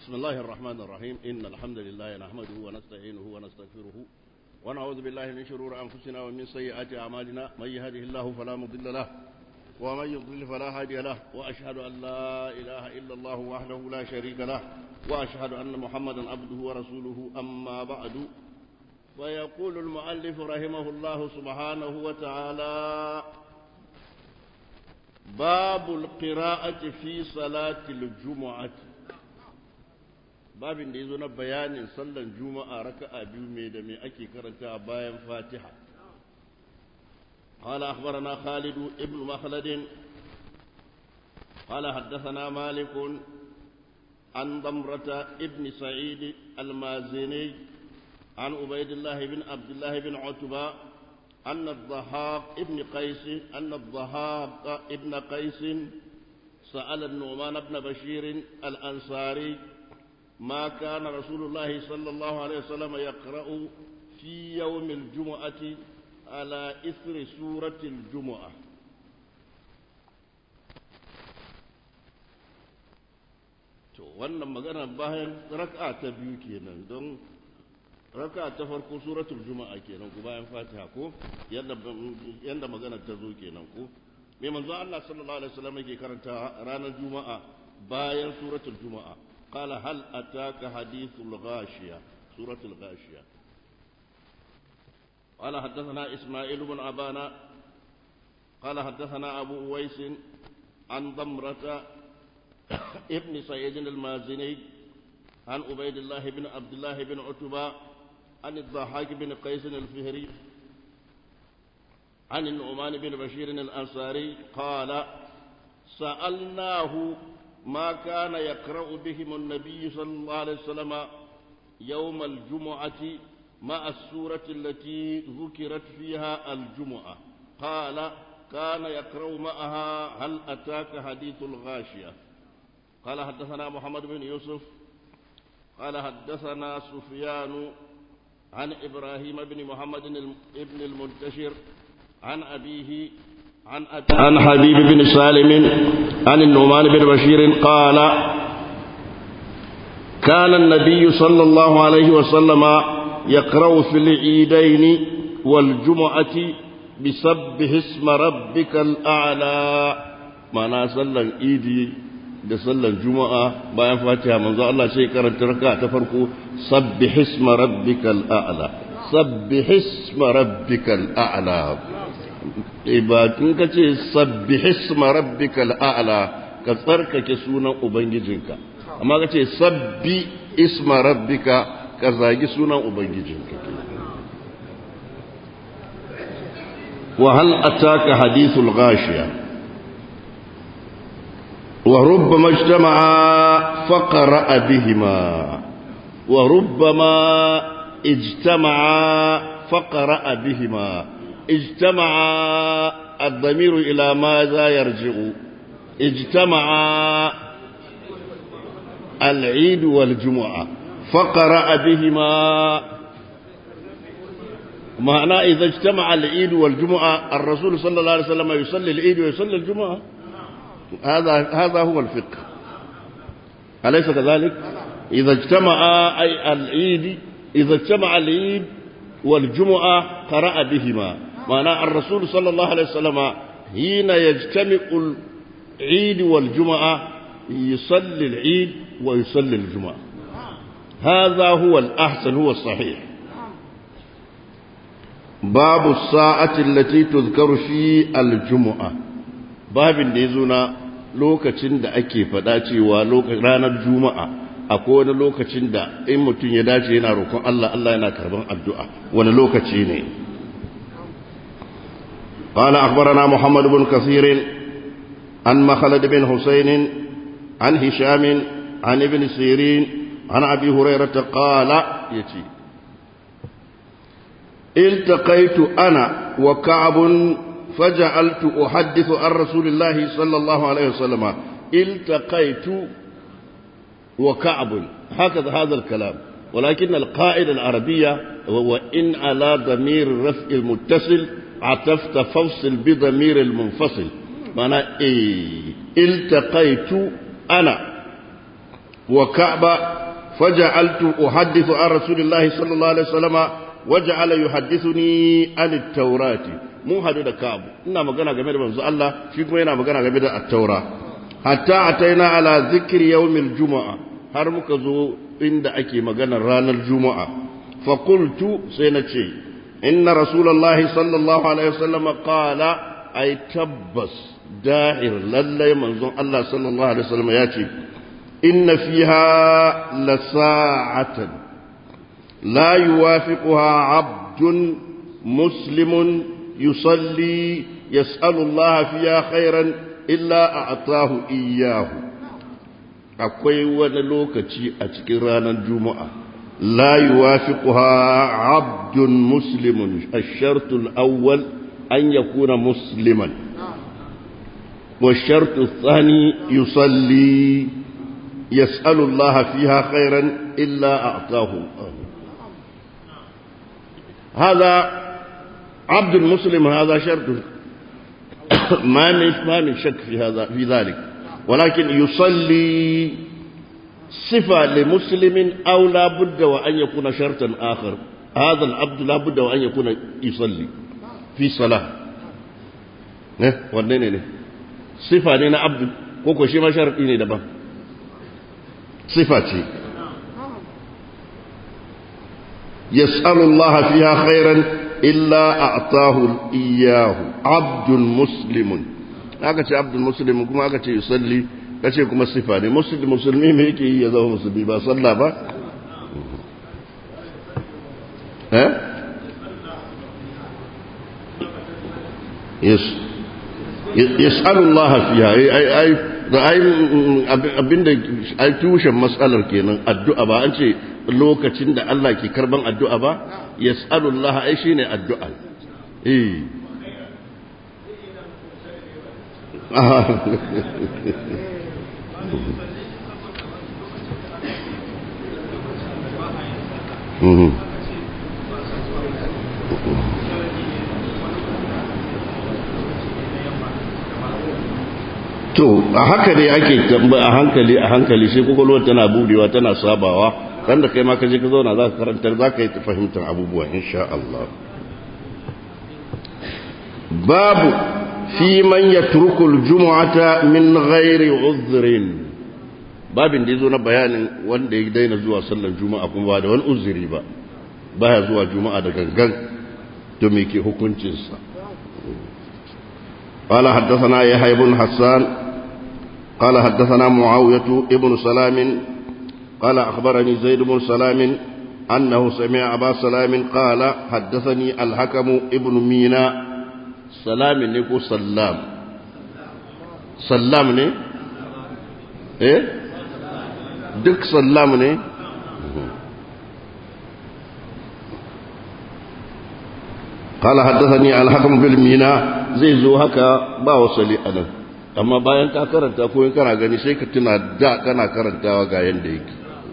بسم الله الرحمن الرحيم إن الحمد لله نحمده ونستعينه ونستغفره ونعوذ بالله من شرور أنفسنا ومن سيئات أعمالنا من يهده الله فلا مضل له ومن يضلل فلا هادي له وأشهد أن لا إله إلا الله وحده لا شريك له وأشهد أن محمدا عبده ورسوله أما بعد ويقول المؤلف رحمه الله سبحانه وتعالى باب القراءة في صلاة الجمعة babin da ya zo na bayanin sallan juma'a raka'a biyu mai da mai ake karanta bayan fatiha قال أخبرنا خالد ابن مخلد قال حدثنا مالك عن ضمرة ابن سعيد المازني عن عبيد الله بن عبد الله بن عتبة أن الضحاك ابن قيس أن الضحاك ابن قيس سأل النعمان بن بشير الأنصاري ما كان رسول الله صلى الله عليه وسلم يقرأ في يوم الجمعة على إثر سورة الجمعة to wannan magana bayan raka'a ta biyu kenan don raka'a ta farko suratul juma'a kenan ko bayan fatiha ko yadda yadda magana ta zo kenan ko me manzo Allah sallallahu alaihi wasallam yake karanta ranar juma'a bayan suratul juma'a قال هل أتاك حديث الغاشية سورة الغاشية قال حدثنا إسماعيل بن أبانا قال حدثنا أبو أويس عن ضمرة ابن سعيد المازني عن عبيد الله بن عبد الله بن عتبة عن الضحاك بن قيس الفهري عن النعمان بن بشير الأنصاري قال سألناه ما كان يقرأ بهم النبي صلى الله عليه وسلم يوم الجمعة مع السورة التي ذكرت فيها الجمعة قال كان يقرأ معها هل أتاك حديث الغاشية قال حدثنا محمد بن يوسف قال حدثنا سفيان عن إبراهيم بن محمد بن المنتشر عن أبيه عن, عن حبيب بن سالم عن النعمان بن بشير قال كان النبي صلى الله عليه وسلم يقرأ في العيدين والجمعة بسبح اسم ربك الأعلى معنى صلى العيد da sallar juma'a bayan fatiha manzo Allah sai karanta raka ta farko sabbih isma rabbikal a'la sabbih isma rabbikal a'la in ka ce sabbi hisma rabbika al'a'la ka tsarkake sunan ubangijinka amma ka ce sabbi isma rabbika ka zagi sunan ubangijinka wa hal ataka hadithul ghashiya wa rubbama ijtama'a faqra bihima wa rubbama ijtama'a faqra bihima اجتمع الضمير إلى ماذا يرجع اجتمع العيد والجمعة فقرأ بهما معنى إذا اجتمع العيد والجمعة الرسول صلى الله عليه وسلم يصلي العيد ويصلي الجمعة هذا هذا هو الفقه أليس كذلك إذا اجتمع أي العيد إذا اجتمع العيد والجمعة قرأ بهما معنى الرسول صلى الله عليه وسلم حين يجتمع العيد والجمعة يصلي العيد ويصلي الجمعة هذا هو الأحسن هو الصحيح باب الساعة التي تذكر في الجمعة باب ديزونا lokacin da ake faɗa cewa ranar juma'a akwai wani lokacin da in mutum ya dace yana roƙon Allah Allah yana karban addu'a wani lokaci ne قال أخبرنا محمد بن كثير عن مخلد بن حسين عن هشام عن ابن سيرين عن أبي هريرة قال يتي التقيت أنا وكعب فجعلت أحدث عن رسول الله صلى الله عليه وسلم التقيت وكعب هكذا هذا الكلام ولكن القاعدة العربية وإن على ضمير الرفع المتصل عطفت فوصل بضمير المنفصل معنى إيه التقيت أنا وكعب فجعلت أحدث عن رسول الله صلى الله عليه وسلم وجعل يحدثني عن التوراة mun hadu da Ka'ab ina magana game da manzo Allah shi kuma yana magana game da at-Taura hatta ataina ala zikri yawmil jumu'a har muka zo inda ake magana ranar juma'a fa qultu sai na ce inna rasulullahi sallallahu alaihi wasallam qala ay tabbas da'ir lallai manzon Allah sallallahu alaihi wasallam ya ce inna fiha lasa'atan la yuwafiquha 'abdun muslimun yusalli yas'alu Allah fiha khairan illa a'tahu iyyahu akwai wani lokaci a cikin ranar juma'a la yuwafiquha 'abdun muslimun ash-shartu al-awwal an yakuna musliman والشرط الثاني يصلي يسأل الله فيها خيرا إلا أعطاه هذا عبد المسلم هذا شرط ما من ما من شك في هذا في ذلك ولكن يصلي صفة لمسلم أو لا بد وأن يكون شرطا آخر هذا العبد لا بد وأن يكون يصلي في صلاة ne wanne ne ne sifa ne na abdu ko ko shi ma sharadi ne daban sifa ce yas'alu Allah fiha khairan illa a'tahu iyyahu abdun muslimun aka ce abdul muslimun kuma aka ce yusalli kace kuma sifa ne musulmi me yake yi ya zama musulmi ba sallah ba eh yes yas'alu Allah fiha ai ai da ai abinda ai tushen matsalar kenan addu'a ba an ce lokacin da Allah ke karban addu'a ba yas'alu Allah ai shine addu'a eh Mm-hmm. to a haka ne ake a hankali a hankali sai kwakwalwar tana budewa tana sabawa ran da kai ma ka je ka zauna za ka karantar za ka yi fahimtar abubuwa insha Allah babu fi man yatruku al-jum'ata min ghairi uzrin babin da yazo na bayanin wanda ya daina zuwa sallar juma'a kuma ba da wani uzuri ba baya zuwa juma'a da gangan to me ke hukuncinsa قال حدثنا يحيى بن حسان قال حدثنا معاوية ابن سلام قال أخبرني زيد بن سلام أنه سمع أبا سلام قال حدثني الحكم ابن مينا سلام نكو سلام سلام ني إيه دك سلام ني قال حدثني الحكم بالمينا zai zo haka ba wasali a nan amma bayan ka karanta ko in kana gani sai ka tuna da kana karantawa ga yanda yake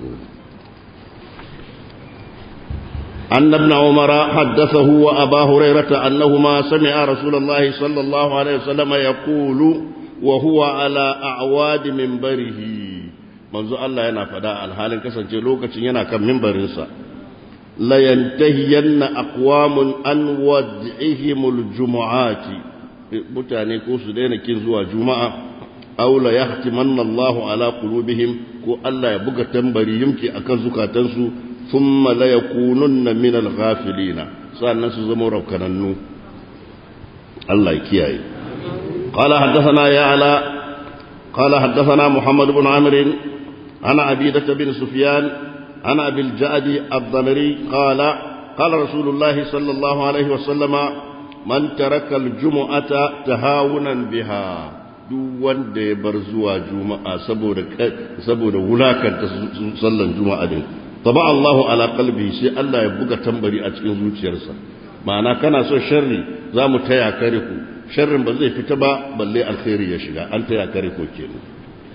أن ابن عمر حدثه وأبا هريرة أنهما سمع رسول الله صلى الله عليه وسلم يقول وهو على أعواد منبره منذ الله ينا فداء الحال كسن جلوكة ينا كم منبرنسا لينتهين أقوام عن ودعهم الجمعات mutane ko su daina kin zuwa juma'a aw la yahtimanna Allahu ala qulubihim ko Allah ya buga tambari yumki akan zukatansu thumma la yakununna min al-ghafilina sannan su zama raukanannu Allah ya kiyaye qala haddathana ya ala qala haddathana Muhammad ibn Amr ana Abidah bin Sufyan ana Abil Jadi ad-Damri qala qala Rasulullah sallallahu alaihi wa sallama man taraka aljum'ata tahawunan biha duk wanda ya bar zuwa juma'a saboda saboda wulakanta sallan juma'a din taba Allahu ala qalbi sai Allah ya buga tambari a cikin zuciyarsa ma'ana kana so sharri zamu taya kare ku sharrin ba zai fita ba balle alkhairi ya shiga an taya kare ku kenan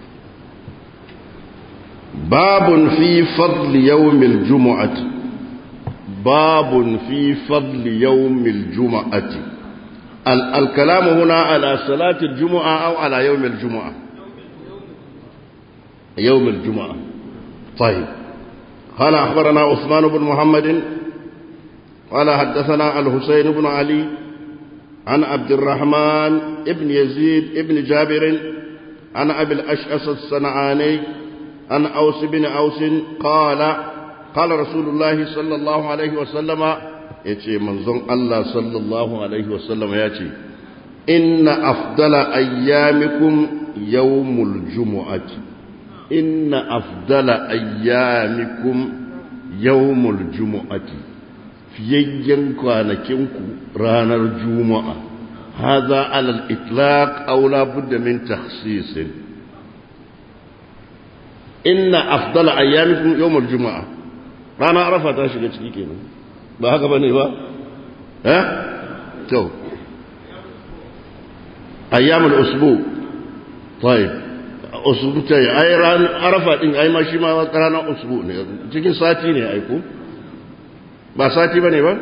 babun fi fadli yawmil jumu'ati باب في فضل يوم الجمعة ال الكلام هنا على صلاة الجمعة أو على يوم الجمعة يوم الجمعة طيب قال أخبرنا عثمان بن محمد قال حدثنا الحسين بن علي عن عبد الرحمن ابن يزيد ابن جابر عن أبي الأشعث الصنعاني عن أوس بن أوس قال قال رسول الله صلى الله عليه وسلم يتي منظم الله صلى الله عليه وسلم يتي إن أفضل أيامكم يوم الجمعة إن أفضل أيامكم يوم الجمعة fiyayyen kwanakinku ranar juma'a haza alal itlaq aw la budda min takhsis inna afdala ayyamikum yawmul juma'a rana arafa ta shiga ciki kenan ba haka bane ba eh to ayyamul usbu طيب usbu tayi ai ran arafa din ai ma shi ma ranar usbu ne cikin sati ne ai ko ba sati ba ne ba?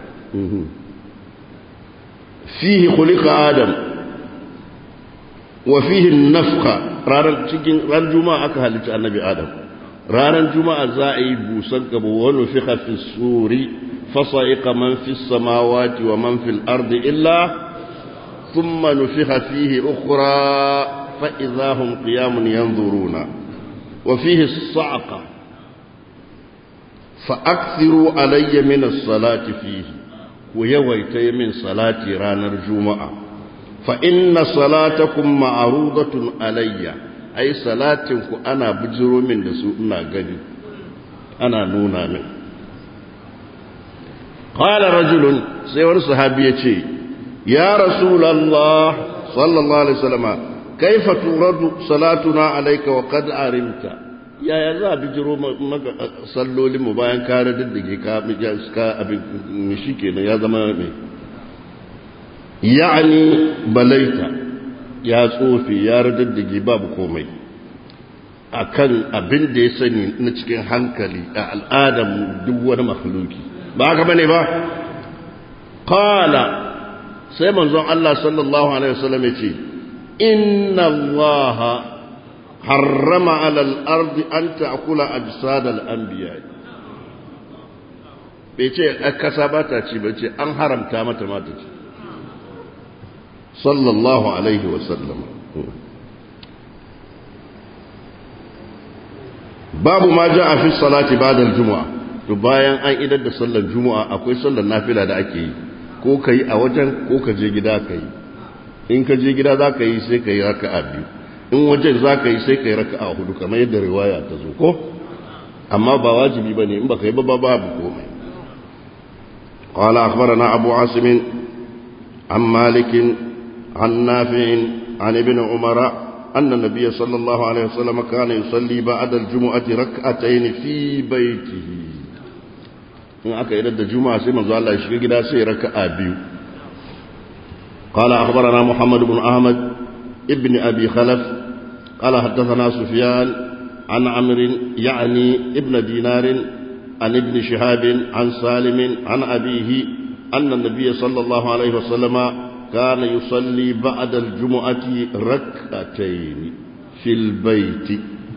fihi kulika adam wa fihi nafka ranar cikin ran juma'a aka halitta annabi adam ranar juma'a za a yi busan gaba wani fi hafi suri fasa'iqa man fi samawati wa man fil ardi illa thumma nufiha fihi ukhra fa idahum qiyamun yanzuruna wa fihi as-sa'qa فأكثروا علي من الصلاة فيه ويويتي من صلاة رانا الجمعة فإن صلاتكم معروضة علي أي صلاتكم أنا بجر من دسوءنا قدي أنا نونا من قال رجل سيور صحابي يا رسول الله صلى الله عليه وسلم كيف ترد صلاتنا عليك وقد علمت yaya za a bijiro maka sallolinmu bayan kare diddige ka ka abin shi kenan ya zama mai ya'ani balaita ya tsofe ya diddige babu komai akan abin da ya sani na cikin hankali a al'adar duk wani makhluki ba haka bane ba qala sai manzon Allah sallallahu alaihi wasallam ya ce inna allaha حرم على الأرض أن تأكل أجساد الأنبياء بيتي أكساباتا تي بيتي أن حرم تامة ما تي صلى الله عليه وسلم باب ما جاء في الصلاة بعد الجمعة bayan an idar da sallar juma'a akwai sallar nafila da ake yi ko ka yi a wajen ko ka je gida ka yi in ka je gida za ka yi sai ka yi raka'a biyu in wajen za ka yi sai ka yi raka a hudu kamar yadda riwaya ta zo ko amma ba wajibi ba ne in ba ka yi ba babu komai قال أخبرنا أبو عاصم عن مالك عن نافع عن ابن عمر أن النبي صلى الله عليه وسلم كان يصلي بعد الجمعة ركعتين في بيته إن أكا إلى الجمعة سيما الله يشكي كده سي ركعة بيو قال أخبرنا محمد بن أحمد ابن أبي خلف قال حدثنا سفيان عن عمرو يعني ابن دينار عن ابن شهاب عن سالم عن أبيه أن النبي صلى الله عليه وسلم كان يصلي بعد الجمعة ركعتين في البيت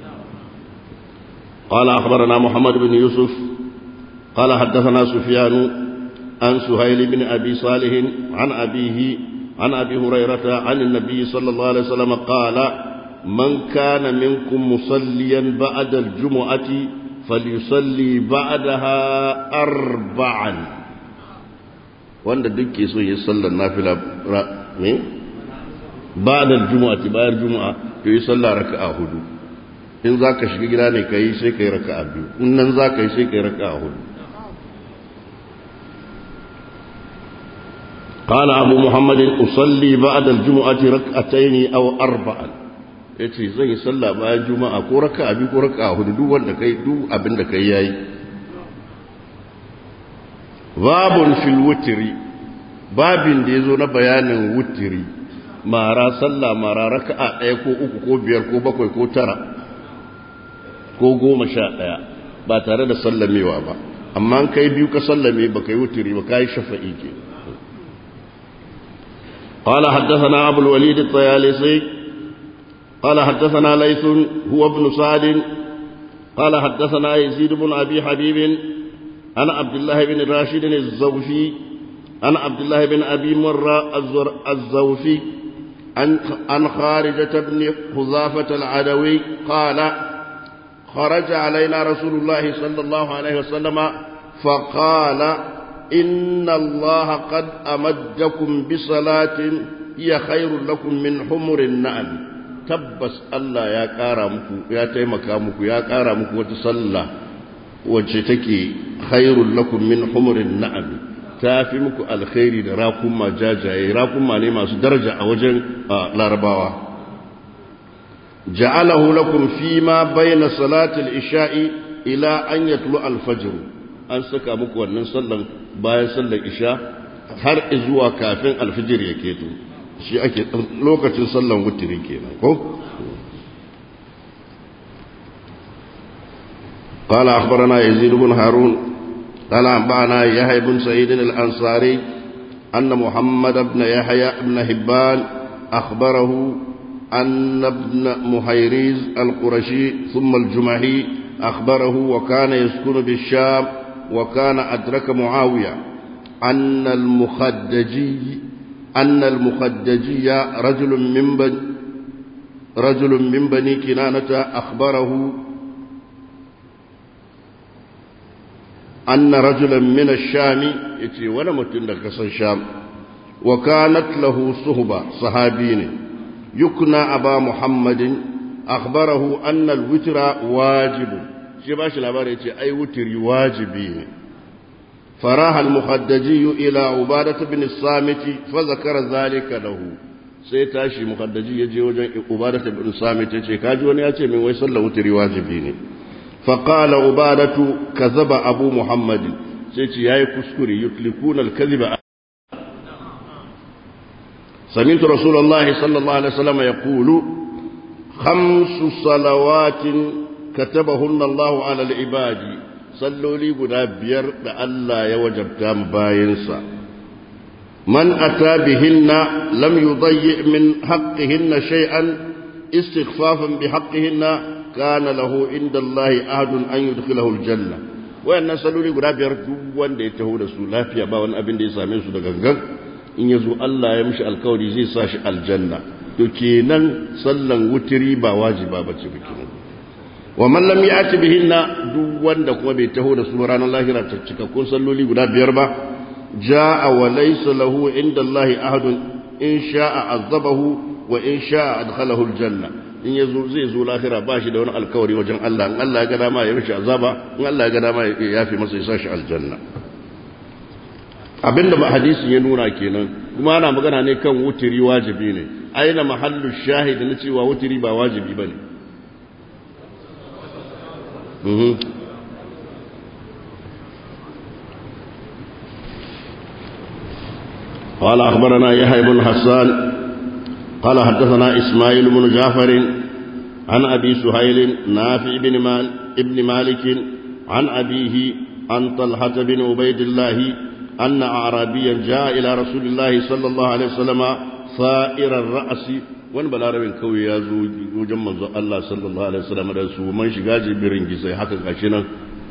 قال أخبرنا محمد بن يوسف قال حدثنا سفيان عن سهيل بن أبي صالح عن أبيه عن أبي هريرة عن النبي صلى الله عليه وسلم قال من كان منكم مصليا بعد الجمعة فليصلي بعدها أربعا wanda duk ke so ya sallar nafila ne ba da juma'a bayar juma'a to yi sallar raka'a hudu in za ka shiga gida ne ka yi sai ka yi raka'a biyu in nan za ka yi sai ka yi raka'a hudu قال أبو محمد أصلي بعد الجمعة ركعتين أو أربعا yace zan yi sallah bayan juma'a ko raka'a biyu ko raka'a hudu duk wanda kai duk abin da kai yayi babun fil wutri babin da yazo na bayanin wutri mara sallah mara raka'a ɗaya ko uku ko biyar ko bakwai ko tara ko goma sha ɗaya ba tare da sallamewa ba amma an kai biyu ka sallame ba kai wutri ba kai shafa'i ke قال حدثنا أبو الوليد الطيالسي قال حدثنا ليث هو ابن سعد قال حدثنا يزيد بن أبي حبيب عن عبد الله بن راشد الزوفي عن عبد الله بن أبي مرة الزوفي عن عن خارجة بن حذافة العدوي قال خرج علينا رسول الله صلى الله عليه وسلم فقال إن الله قد أمدكم بصلاة هي خير لكم من حمر النعم تبس الله يا كارمكم يا تيمكامكم يا كارمكم وتصلى وجتكي خير لكم من حمر النعم tafi muku alkhairi da rakuma jajaye rakuma ne masu daraja a wajen larabawa ja'alahu lakum fi ma bayna salatil isha'i ila an yatlu al-fajr an saka muku wannan sallan bayan sallar isha har zuwa kafin alfijir ya keto shi ake lokacin sallan wutiri kenan ko قال أخبرنا يزيد بن هارون قال أنبأنا يحيى بن سعيد الأنصاري أن محمد بن يحيى بن هبان أخبره أن ابن محيريز القرشي ثم الجمحي أخبره وكان يسكن بالشام وكان أدرك معاوية أن المخدجي أن المخدجي رجل من بني رجل من بني كنانة أخبره أن رجلا من الشام يتي ولا متن الشام وكانت له صهبة صحابين يكنى أبا محمد أخبره أن الوتر واجب شباش الأبار يتي أي وتر واجبين فراح المخدجي إلى عبادة بن الصامت فذكر ذلك له sai tashi mukaddaji ya je wajen ubadatu ibn samit yace kaji wani ya ce min wai sallar wutri wajibi ne fa qala ubadatu kazaba abu muhammad sai ce yayi kuskure yutlikuna al-kadhiba سمعت رسول الله صلى الله عليه وسلم يقول خمس صلوات كتبهن الله على العباد صلوا لي قد بير لألا يوجب تام باينسا من أتى بهن لم يضيع من حقهن شيئا استخفافا بحقهن كان له عند الله عهد أن يدخله الجنة وأن صلوا لي قد بير دوان دي تهود سولا في أبا أبن دي سامين سودا in ya zo Allah ya mishi alkawari zai sa shi aljanna to kenan sallan wutiri ba wajiba ba ce bikin wa man lam ya'ti bihinna duk wanda kuma bai taho da su ranar lahira ta cikakkun salloli guda biyar ba jaa wa laysa lahu inda Allah ahadun in sha'a azabahu wa in sha'a adkhalahu aljanna in yazo zai zo lahira ba shi da wani alkawari wajen Allah in Allah ya ga dama ya mishi azaba in Allah ya ga dama ya yafi masa ya sa shi aljanna abinda ba hadisin ya nuna kenan kuma ana magana ne kan wutiri wajibi ne aina mahallu shahid na cewa wutiri ba wajibi bane mhm قال أخبرنا يحيى بن حسان قال حدثنا إسماعيل بن جعفر عن أبي سهيل نافع بن مال ابن مالك عن أبيه عن طلحة بن عبيد الله أن أعرابيا جاء إلى رسول الله صلى الله عليه وسلم ثائر الرأس wani balarabin kawai ya zo wajen manzo Allah sallallahu alaihi wasallam da su man shiga jibirin gisai haka gashi nan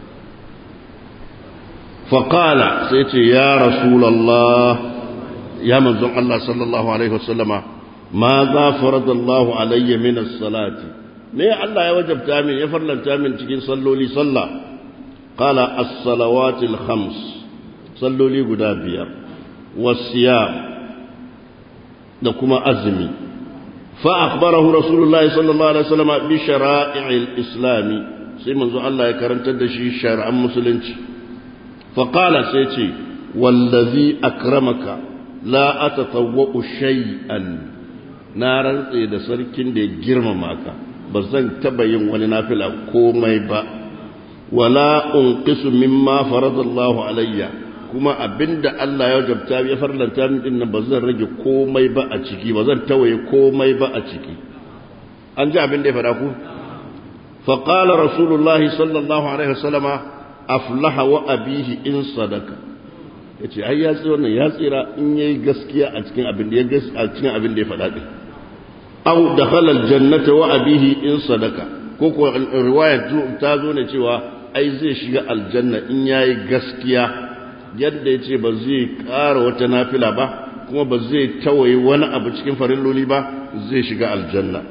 faqala sai ce ya rasulullah ya manzo Allah sallallahu alaihi wasallama ma za faradallahu alayya min as-salati me Allah ya wajabta min ya farlanta min cikin salloli sallah qala as-salawatil khams salloli guda biyar wasiyam da kuma azumi fa akhbarahu rasulullahi sallallahu alaihi wasallam bi shara'il islami sai manzo Allah ya karantar da shi shar'an musulunci fa qala sai ce wallazi akramaka la atatawwa'u shay'an na rantse da sarkin da ya girmama ka ba zan taba yin wani nafila komai ba wala unqisu mimma faradallahu alayya kuma abinda Allah ya wajabta ya farlanta min din ba zan rage komai ba a ciki ba zan tawaye komai ba a ciki an ji abin da ya faɗa ku fa qala rasulullahi sallallahu alaihi wasallama aflaha wa abihi in sadaka yace ai ya tsira wannan ya tsira in yayi gaskiya a cikin abin da ya gaskiya a cikin abin da ya faɗa din aw dakhala aljannata wa abihi in sadaka ko ko riwaya ta zo ne cewa ai zai shiga aljanna in yayi gaskiya yadda yace ba zai ƙara wata nafila ba kuma ba zai tawaye wani abu cikin farilloli ba zai shiga aljanna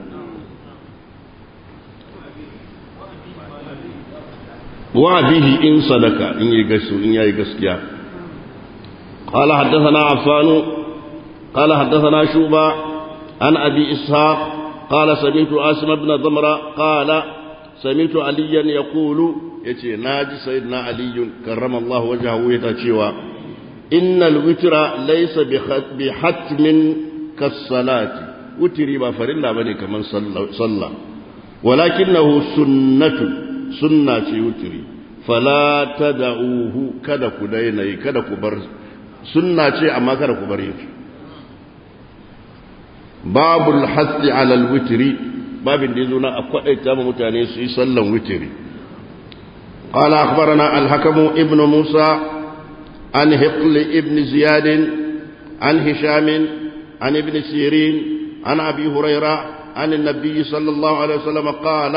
wa bihi in sadaka in yi gasu in yayi gaskiya قال حدثنا عفان قال حدثنا شوبة عن أبي إسحاق قال سمعت عاصم بن ضمرة قال سمعت عليا يقول يتي ناجي سيدنا علي كرم الله وجهه يتشوى إن الوتر ليس بحتم كالصلاة وتري ما فرلا بني كمن صلى ولكنه سنة سنة وتري فلا تدعوه كدك ديني كدك برز sunna ce amma kada ku bare shi babul hasi alal witri babin da yazo na a kwadaita ma mutane su yi sallan witri قال أخبرنا الحكم ابن موسى عن هقل ابن زياد عن هشام عن ابن سيرين عن أبي هريرة عن النبي صلى الله عليه وسلم قال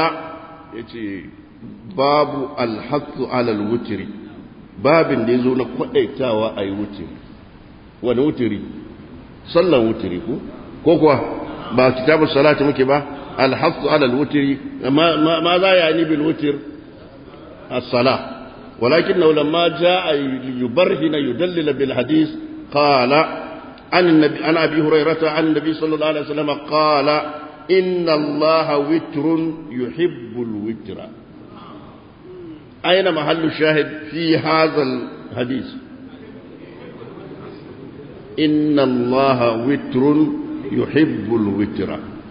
باب الحث على الوتر babin da ya zo na kwaɗaitawa a yi wutiri wani wutiri sallan wutiri ko ko kuwa ba kitabun salati muke ba alhassu alal wutiri ma za ya ni bil wutir as-sala walakin na lamma jaa yubarhina yudallil bil hadis qala an nabi an abi hurairata an nabi sallallahu alaihi wasallam qala inna allaha witrun yuhibbul witra أين محل الشاهد في هذا الحديث إن الله وتر يحب الوتر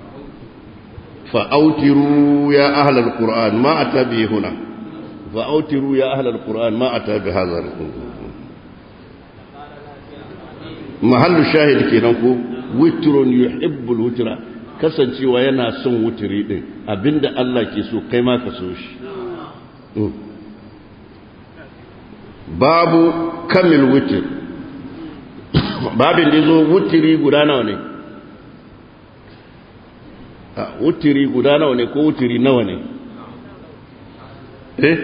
فأوتروا يا أهل القرآن ما أتى به هنا فأوتروا يا أهل القرآن ما أتى بهذا محل الشاهد كينكو وتر يحب الوتر kasancewa yana son wutiri din abinda Allah ke so kai ma ka so shi babu kamil wutir babin da zo wutiri guda nawa ne a wutiri guda nawa ne ko wutiri nawa ne eh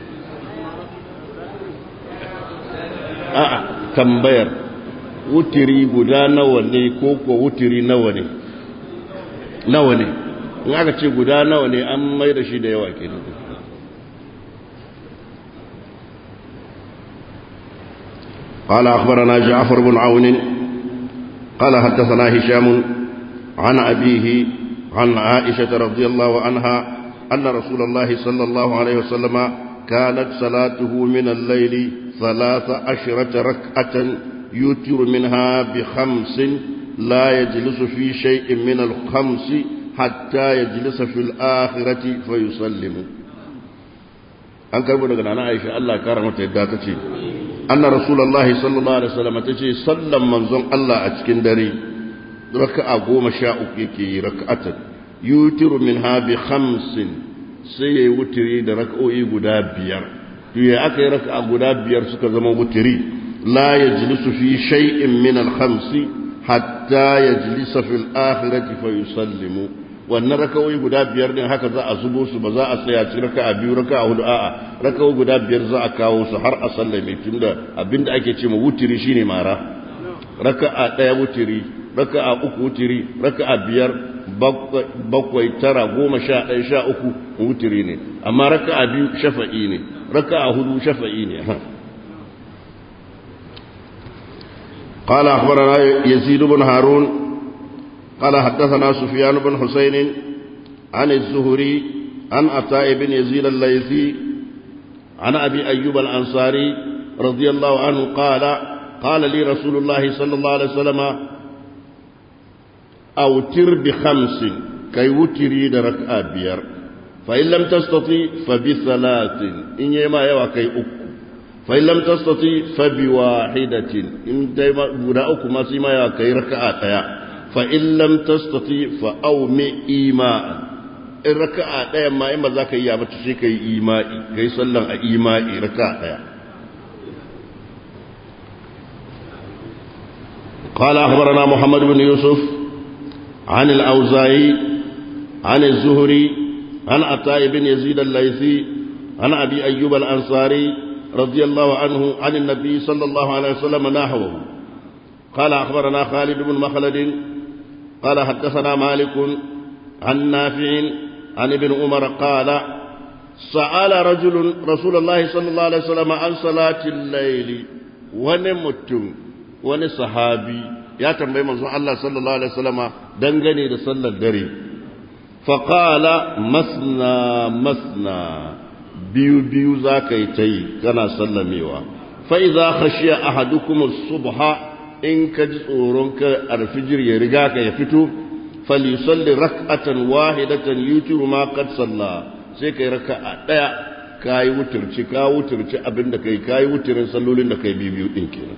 a'a tambayar wutiri guda nawa ne ko ko wutiri nawa ne nawa ne in aka ce guda nawa ne an mai da shi da yawa kenan قال أخبرنا جعفر بن عون قال حدثنا هشام عن أبيه عن عائشة رضي الله عنها أن رسول الله صلى الله عليه وسلم كانت صلاته من الليل ثلاث عشرة ركعة يوتر منها بخمس لا يجلس في شيء من الخمس حتى يجلس في الآخرة فيسلم an karbo daga nana Aisha Allah kara mata yadda ta ce anna rasulullahi sallallahu alaihi wasallam ta ce sallan manzon Allah a cikin dare raka'a goma sha uku yake yi raka'atan yutiru minha bi khamsin sai yayi wutiri da raka'o'i guda biyar to ya aka yi raka'a guda biyar suka zama wutiri la yajlisu fi shay'in min al-khamsi hatta yajlisa fil akhirati fa yusallimu wannan raka'o'i guda biyar din haka za a zubo su ba za a tsaya ci raka'a biyu raka'a hudu a'a raka'o'i guda biyar za a kawo su har a sallame tunda abinda ake ce ma wutiri shine mara raka'a daya wutiri raka'a uku wutiri raka'a biyar bakwai tara goma sha ɗaya sha uku wutiri ne amma raka'a biyu shafa'i ne raka'a hudu shafa'i ne قال أخبرنا يزيد بن هارون قال حدثنا سفيان بن حسين عن الزهري عن عطاء بن يزيد الليثي عن أبي أيوب الأنصاري رضي الله عنه قال قال لي رسول الله صلى الله عليه وسلم أوتر بخمس كي وتري درك أبير فإن لم تستطيع فبثلاث إن يما يوا كي أكو فإن لم تستطيع فبواحدة إن دايما بدا أكو ما سيما يوا كي ركعة fa'in lam tastati fa'aumi ima'a in raka'a ɗaya ma in ba za ka yi yabata sai ka yi ima'i ka yi sallan a ima'i raka'a ɗaya قال أخبرنا محمد بن يوسف عن الأوزاعي عن الزهري عن عطاء بن يزيد الليثي عن أبي أيوب الأنصاري رضي الله عنه عن النبي صلى الله عليه وسلم نحوه قال أخبرنا خالد بن مخلد قال حدثنا مالك عن نافع عن ابن عمر قال سأل رجل رسول الله صلى الله عليه وسلم عن صلاة الليل ونمتم ونصحابي يا تنبي منزون الله صلى الله عليه وسلم دنغني لصلى الدري فقال مسنا مسنا biyu biyu za ka yi ta yi kana sallamewa fa'iza khashiya ahadukum subha in ka ji tsoron ka alfijir ya riga ka ya fito falisalli rak'atan wahidatan yutiru ma qad salla sai kai raka'a daya kai wuturci ka wuturci abinda kai kai wuturin sallolin da kai biyu din kenan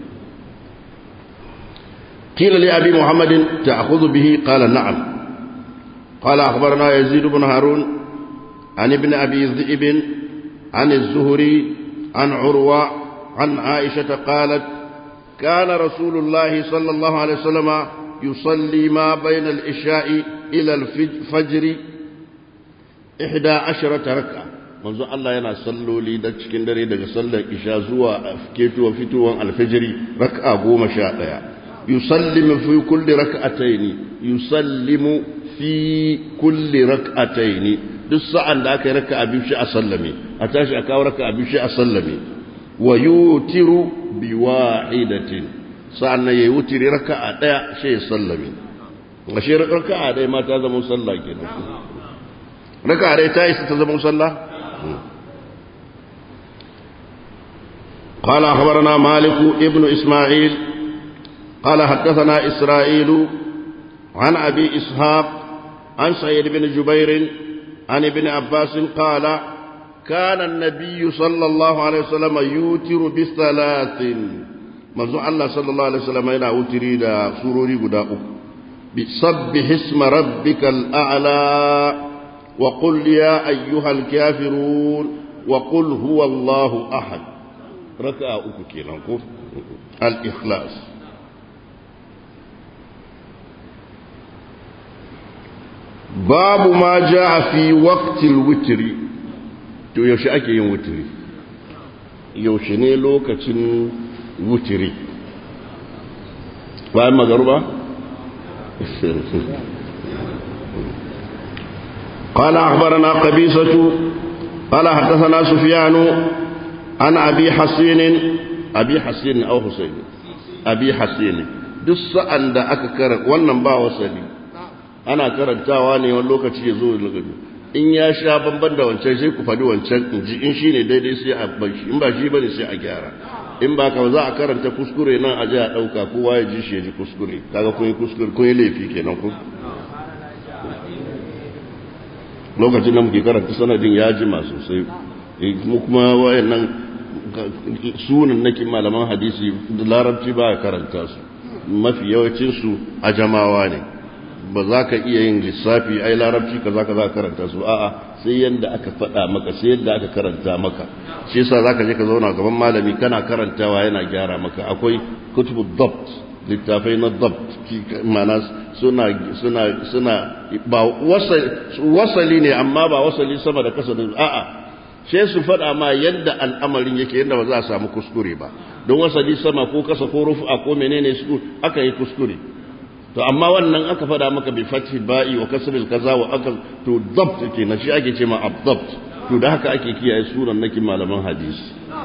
قيل لأبي محمد تأخذ به قال نعم قال أخبرنا يزيد بن هارون عن ابن أبي ذئب عن الزهري عن عروة عن عائشة قالت كان رسول الله صلى الله عليه وسلم يصلي ما بين العشاء إلى الفجر إحدى عشرة ركعة منذ الله ينا صلوا لي دا cikin dare daga sallar isha zuwa ketuwa fitowar alfajiri raka'a goma sha ɗaya yusallimu fi kulli rak'ataini yusallimu fi kulli rak'ataini duk sa'an da aka yi raka abin shi a sallame a tashi a kawo raka abin shi a sallame wa yutiru bi wahidatin sa'an nan yayi wutiri raka a daya shi ya sallame a shi raka a daya ma ta zama sallah kenan raka a daya ta isa ta zama sallah قال أخبرنا مالك ابن إسماعيل قال حدثنا إسرائيل عن أبي إسحاق عن سعيد بن جبير عن ابن عباس قال كان النبي صلى الله عليه وسلم يوتر بثلاث منذ الله صلى الله عليه وسلم إلى أوتري دا سروري قداء بسبح اسم ربك الأعلى وقل يا أيها الكافرون وقل هو الله أحد ركع أكوكي الإخلاص babu ma ja a fi waktil wutiri to yaushe ake yin wutiri yaushe ne lokacin wutiri bayan magaruba قال أخبرنا قبيصة قال حدثنا سفيان عن أبي حسين أبي حسين أو حسين أبي حسين دس أن أككر ونبا وسلي ana karantawa ne wani lokaci ya zo lokaci in ya sha bamban da wancan sai ku faɗi wancan in ji in shi ne daidai sai a bashi in ba shi bane sai a gyara in ba ka za a karanta kuskure nan a ji a ɗauka kowa ya ji shi ya ji kuskure kaga kun yi kuskure kun yi laifi kenan ku lokacin da muke karanta sanadin ya jima sosai mu kuma wayannan sunan nakin malaman hadisi larabci ba karanta su mafi yawancinsu a jamawa ne ba za ka iya yin lissafi ai larabci ka za ka za ka karanta su a'a sai yadda aka faɗa maka sai yadda aka karanta maka shi yasa za ka je ka zauna gaban malami kana karantawa yana gyara maka akwai kutubu dabt littafai na dabt mana suna suna suna ba wasali ne amma ba wasali sama da kasa da a'a sai su faɗa ma yadda al'amarin yake yadda ba za a samu kuskure ba don wasali sama ko kasa ko rufa ko menene su aka yi kuskure to amma wannan aka fada maka bi fathi ba'i wa kasril kaza wa aka to dabt ke na shi ake ce ma abdabt to da haka ake kiyaye sunan naki malaman hadisi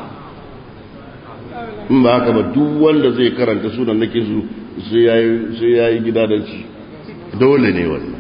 in ba haka ba duk wanda zai karanta sunan naki su sai yayi sai yayi gidadanci dole ne wannan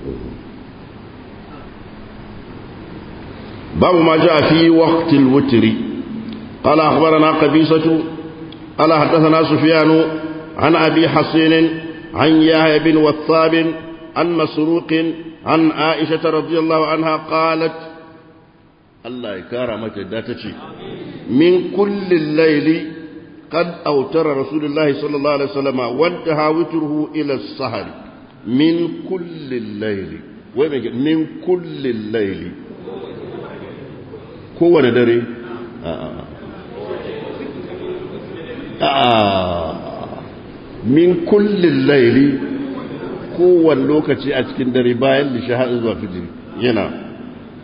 babu ma ja fi waqtil wutri قال أخبرنا قبيصة قال حدثنا سفيان عن أبي حسين عن يحيى بن وثاب عن مسروق عن عائشة رضي الله عنها قالت الله يكرمك داتشي من كل الليل قد أوتر رسول الله صلى الله عليه وسلم وانتهى وتره إلى السهر من كل الليل من كل الليل كو دري آه. آه. min kullin laili kowane lokaci a cikin dare bayan da shahar zuwa fijiri yana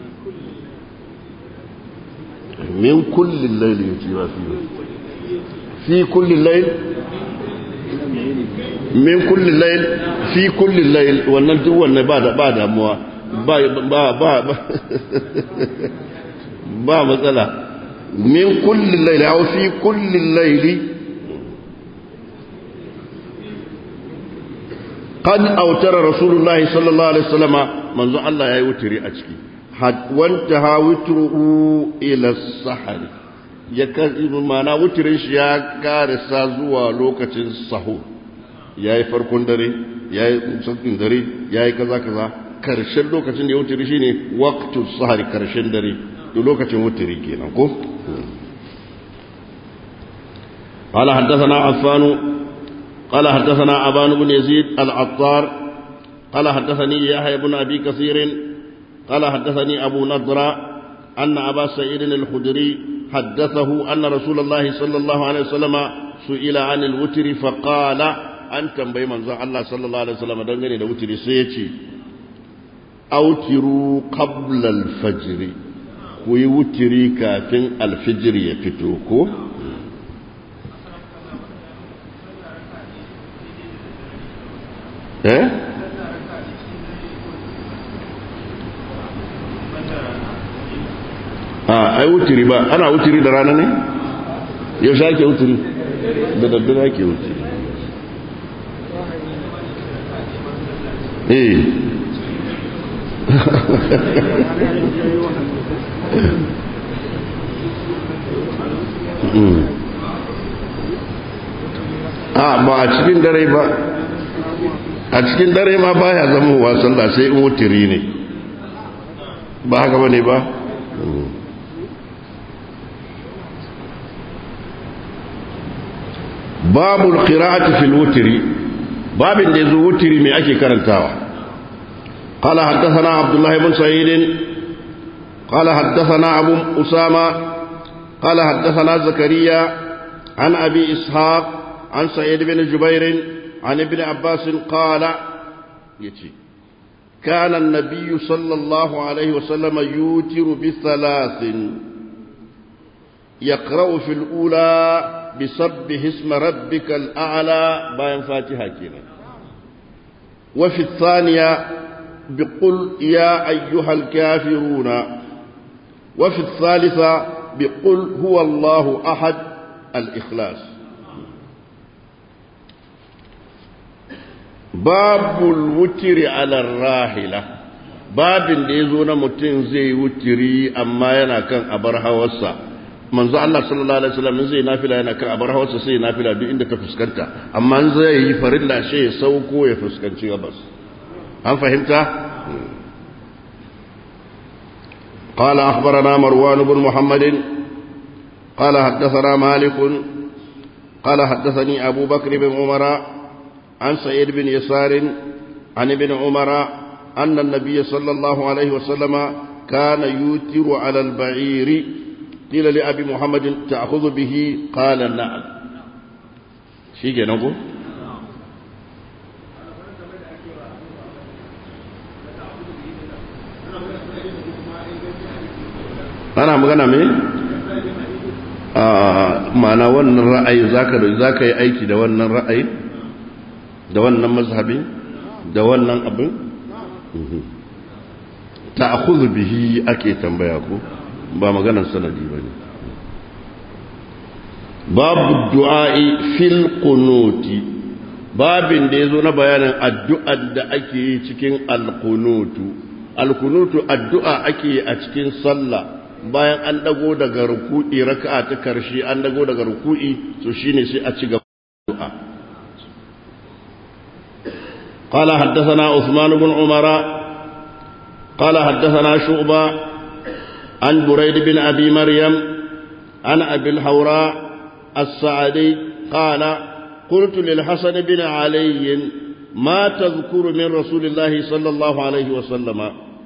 min kullin laili ya ce ba fi fi kullin lail min kullin lail fi kullin lail wannan duk wannan ba da ba damuwa ba ba ba ba matsala min kullin laili aw fi kullin laili قد أوتر رسول الله صلى الله عليه وسلم منذ الله يوتري أشكي وانتهى وتره إلى السحر mana wutirin shi ya karisa zuwa lokacin sahu ya yi farkon dare ya yi sakin dare ya yi kaza kaza karshen lokacin da ya wutiri shi ne waktun sahari karshen dare da lokacin wutiri kenan ko قال حدثنا عفان قال حدثنا أبان بن يزيد العطار قال حدثني يحيى بن أبي كثير قال حدثني أبو نضرة أن أبا سعيد الخدري حدثه أن رسول الله صلى الله عليه وسلم سئل عن الوتر فقال أن تنبي من الله صلى الله عليه وسلم دنگني da wutiri sai ya ce autiru qabla al-fajr ku yi wutiri kafin al-fajr ya fito ko eh a ai wutiri ba ana wutiri da rana ne yaushe ake wutiri da daddare ake wutiri eh a ba a cikin dare ba a cikin dare ma baya zama wa sallah sai in wutiri ne ba haka bane ba babu qira'ati fil wutri babin da yazo wutri me ake karantawa قال حدثنا عبد الله بن سعيد قال حدثنا أبو أسامة قال حدثنا زكريا عن أبي إسحاق عن سعيد بن جبير عن ابن عباس قال يتي كان النبي صلى الله عليه وسلم يوتر بثلاث يقرأ في الأولى بسبح اسم ربك الأعلى باين فاتحة كنا وفي الثانية بقل يا أيها الكافرون وفي الثالثة بقل هو الله أحد الإخلاص باب الوتر على الراحلة babin da ya zo na mutum zai wutiri amma yana kan abar hawarsa manzo Allah sallallahu alaihi wasallam zai nafila yana kan abar hawarsa sai nafila duk inda ta fuskanta amma zai yi farilla shi ya sauko ya fuskanci gabas an fahimta قال أخبرنا مروان بن محمد قال حدثنا مالك قال حدثني أبو بكر بن عمر عن سعيد بن يسار عن ابن عمر أن النبي صلى الله عليه وسلم كان يوتر على البعير قيل لأبي محمد تأخذ به قال نعم شيء نقول ana magana me a mana wannan ra'ayi zaka zaka yi aiki da wannan ra'ayi da wannan mazhabi da wannan abin ta'khudhu bihi ake tambaya ko ba maganar sanadi bane babu du'a'i fil qunuti babin da yazo na bayanin addu'ar da ake yi cikin alqunutu alqunutu addu'a ake yi a cikin sallah bayan an dago daga ruku'i raka'a ta karshe an dago daga ruku'i to shine sai a ci gaba addu'a قال حدثنا عثمان بن عمر قال حدثنا شعبة عن بريد بن أبي مريم عن أبي الحوراء السعدي قال قلت للحسن بن علي ما تذكر من رسول الله صلى الله عليه وسلم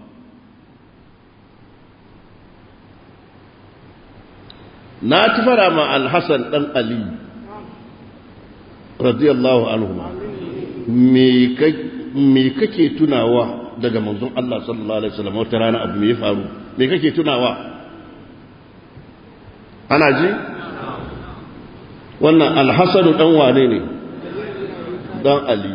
na tafara ma alhassan ɗan ali radiyallahu anhu me kake tunawa daga manzon Allah sallallahu alaihi wasallam wata rana abu me ya faru me kake tunawa ana ji wannan alhassanu dan wane ne dan ali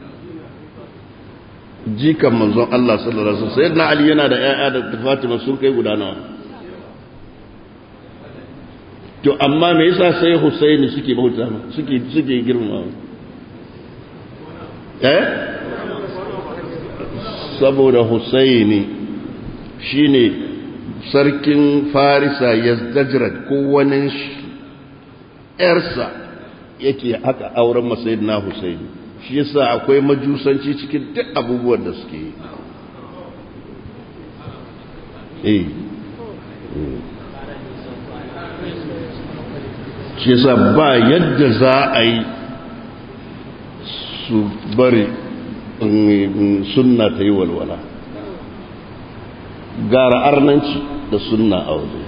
jikan manzon Allah sallallahu alaihi wasallam sayyidina ali yana da ƴaƴa da Fatima sun kai guda nawa to amma me yasa sai Husaini suke bauta suke suke girmama eh saboda Husaini shine sarkin Farisa Yazdajrad ko wani ƴarsa yake haka auren masayidina Husaini shi yasa akwai majusanci cikin duk abubuwan da suke yi eh shi yasa ba yadda za a yi su bari sunna ta yi walwala gara arnanci da sunna a wajen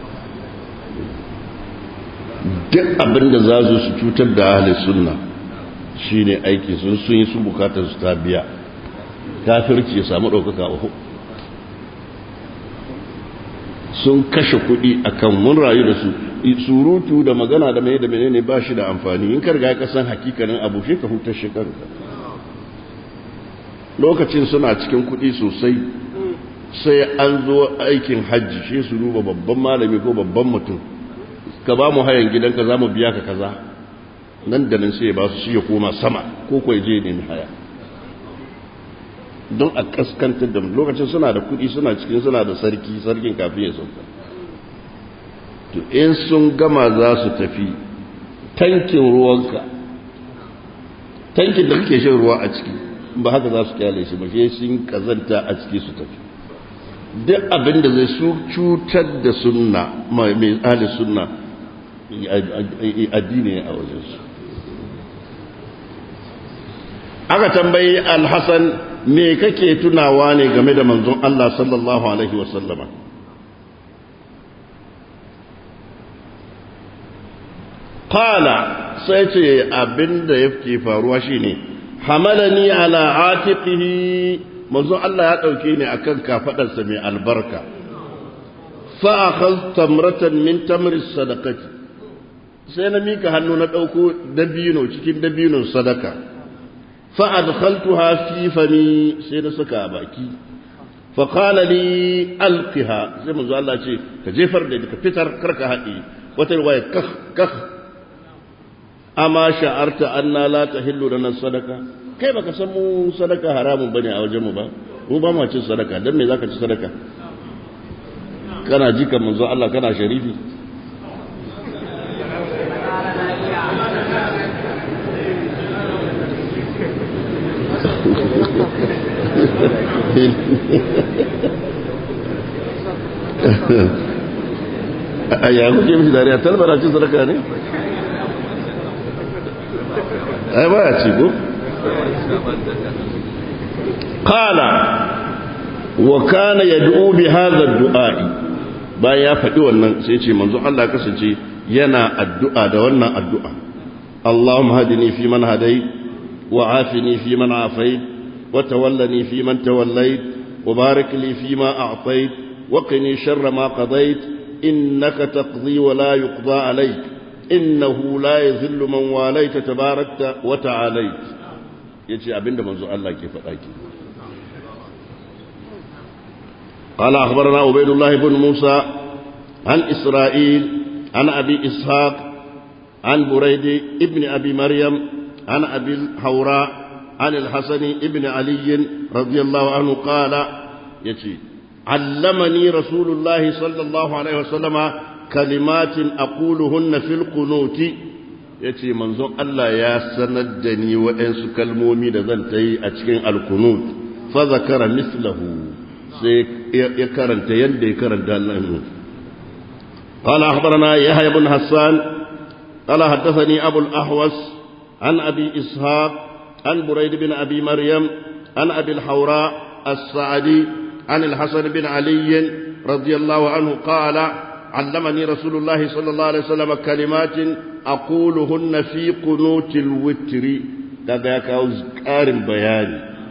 duk abinda za su cutar da ahalin sunna shi ne aiki sun sun yi sun bukatar su ta biya kafirci ya samu ɗaukaka uku sun kashe kuɗi akan mun rayu da su surutu da magana da mai da menene ba shi da amfani in karga ka san hakikanin abu shi ka hutar shi kanka lokacin suna cikin kuɗi sosai sai an zo aikin hajji shi su duba babban malami ko babban mutum ka ba mu hayan gidanka za mu biya ka kaza nan da nan sai ya ba su shi ya koma sama ko kuwa je ne haya don a kaskantar da lokacin suna da kuɗi suna cikin suna da sarki sarkin kafin ya sauka to in sun gama za su tafi tankin ruwanka tankin da kake shan ruwa a ciki ba haka za su kyale shi ba shi sun kazanta a ciki su tafi duk abin da zai su cutar da sunna mai tsali sunna addini a wajensu aka tambayi alhassan me kake tunawa ne game da manzon Allah sallallahu alaihi wasallama qala sai ce abinda yake faruwa shine hamalani ala atiqihi manzon Allah ya dauke ni akan kafadarsa mai albarka fa akhadh tamratan min tamri sadaqati sai na mika hannu na dauko dabino cikin dabinon sadaka fa adkhaltuha fi fami sai na saka a baki fa qala li alqiha sai manzon Allah ce ka jefar da ka fitar karka haɗi wata riwaya kah kah amma sha'arta anna la tahillu lana sadaka kai baka san mu sadaka haramun bane a wajen mu ba mu ba mu cin sadaka dan me zaka ci sadaka kana jika manzo Allah kana sharifi ayya kuke mishi dariya talbara cin sadaka ne ai ba ya ci ko qala wa kana yad'u bi hadha ad-du'a bayan ya faɗi wannan sai ce manzo Allah kasance yana addu'a da wannan addu'a Allahumma hadini fi man hadayt wa afini fi man afayt wa tawallani fi man tawallayt wa barik li fi ma a'tayt wa qini sharra ma qadayt innaka taqdi wa la yuqda alayk إنه لا يذل من واليت تباركت وتعاليت يجي أبن منزو الله كيف أكي قال أخبرنا عبيد الله بن موسى عن إسرائيل عن أبي إسحاق عن بريد ابن أبي مريم عن أبي الحوراء عن الحسن ابن علي رضي الله عنه قال يجي علمني رسول الله صلى الله عليه وسلم kalimatin aquluhunna fil qunuti yace manzon Allah ya sanar da ni waɗansu kalmomi da zan ta yi a cikin alkunut fa zakara mislahu sai ya karanta yadda ya karanta nan قال أخبرنا يحيى بن حسان قال حدثني أبو الأحوص عن أبي إسحاق عن بريد بن أبي مريم عن أبي الحوراء السعدي عن الحسن بن علي رضي الله عنه قال علمني رسول الله صلى الله عليه وسلم كلمات أقولهن في قنوت الوتر كذا كأذكار بيان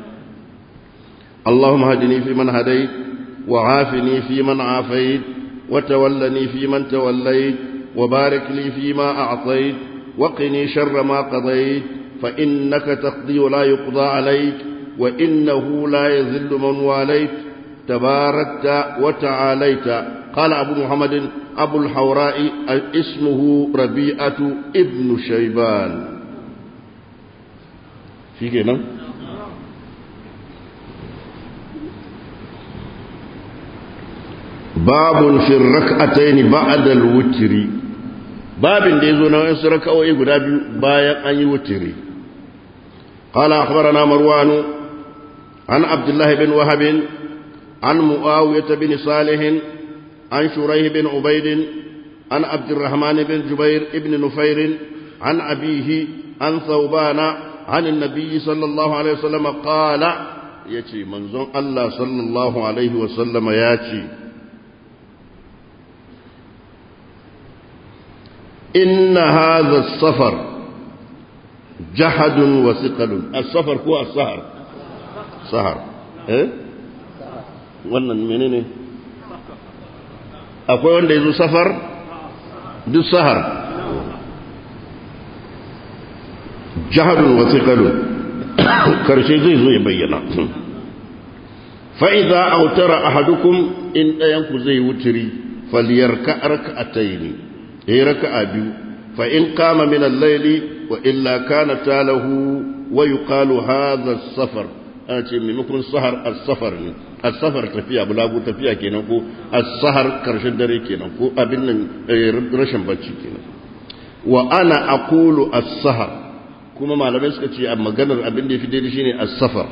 اللهم هدني في من هديت وعافني في من عافيت وتولني في من توليت وبارك لي فيما أعطيت وقني شر ما قضيت فإنك تقضي ولا يقضى عليك وإنه لا يذل من واليت تباركت وتعاليت قال أبو محمد أبو الحوراء اسمه ربيعة ابن شيبان في كده باب في الركعتين بعد الوتر باب da yazo na wasu raka'o'i guda biyu bayan an yi wutiri قال أخبرنا مروان عن عبد الله بن وهب عن معاوية بن صالح عن شريه بن عبيد عن عبد الرحمن بن جبير بن نفير عن أبيه عن ثوبان عن النبي صلى الله عليه وسلم قال يتي منزون الله صلى الله عليه وسلم ياتي إن هذا السفر جحد وثقل السفر هو السهر سهر إيه wannan menene akwai wanda ya zo safar duk sahar jahadun wasiƙalun karshe zai zo ya bayyana fa'iza autara ahadukum in ɗayanku zai wuturi faliyar ka'arka a taini ya yi raka a biyu fa'in kama minan laili wa illa kana talahu wa yi kalu haza safar ana ce maimakon sahar as-safar ne as-safar tafiya bulagu tafiya kenan ko as-sahar karshen dare kenan ko abin nan rashin bacci kenan wa ana aqulu as-sahar kuma malamai suka ce a maganar abin da yafi daidai shine as-safar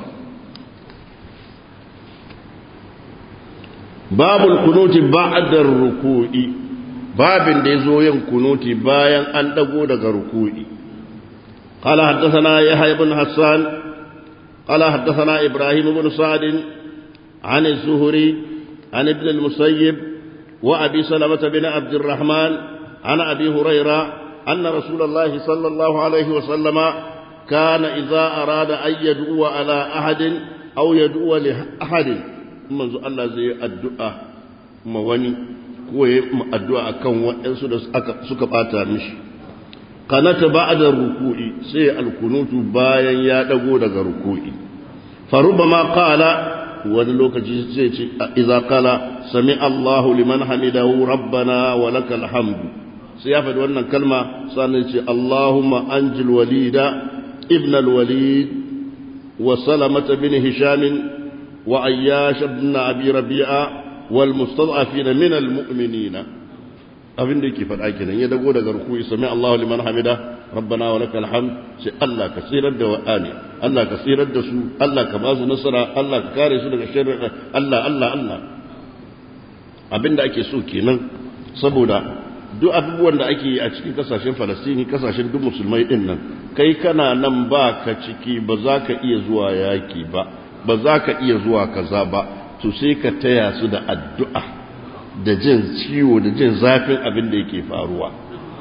babul kunuti ba'da ruku'i babin da yazo yin kunuti bayan an dago daga ruku'i قال حدثنا يحيى بن حسان قال حدثنا إبراهيم بن سعد عن الزهري عن ابن المسيب وأبي سلمة بن عبد الرحمن عن أبي هريرة أن رسول الله صلى الله عليه وسلم كان إذا أراد أن يدعو على أحد أو يدعو لأحد منذ الله زي الدعاء مواني كوي الدعاء كان وإنسو سكباتا مشي kanata ba'da ruku'i sai alkunutu bayan ya dago daga ruku'i farubama qala wani lokaci sai ce idza qala sami Allahu liman hamidahu rabbana wa lakal hamdu sai ya faɗi wannan kalma sannan ce Allahumma anjil walida ibn al-walid wa salamata bin hisham wa ayyash ibn abi rabi'a wal mustad'afina min al-mu'minina abin da yake faɗa kenan ya dago daga ruku'i sami Allahu liman hamida rabbana wa lakal hamd sai Allah ka tsirar da wa'ani Allah ka tsirar da su Allah ka ba su nasara Allah ka kare su daga sharri Allah Allah Allah abin da ake so kenan saboda duk abubuwan da ake yi a cikin kasashen Falastini kasashen duk musulmai din nan kai kana nan ba ka ciki ba za ka iya zuwa yaki ba ba za ka iya zuwa kaza ba to sai ka taya su da addu'a da jin ciwo da jin zafin abin da yake faruwa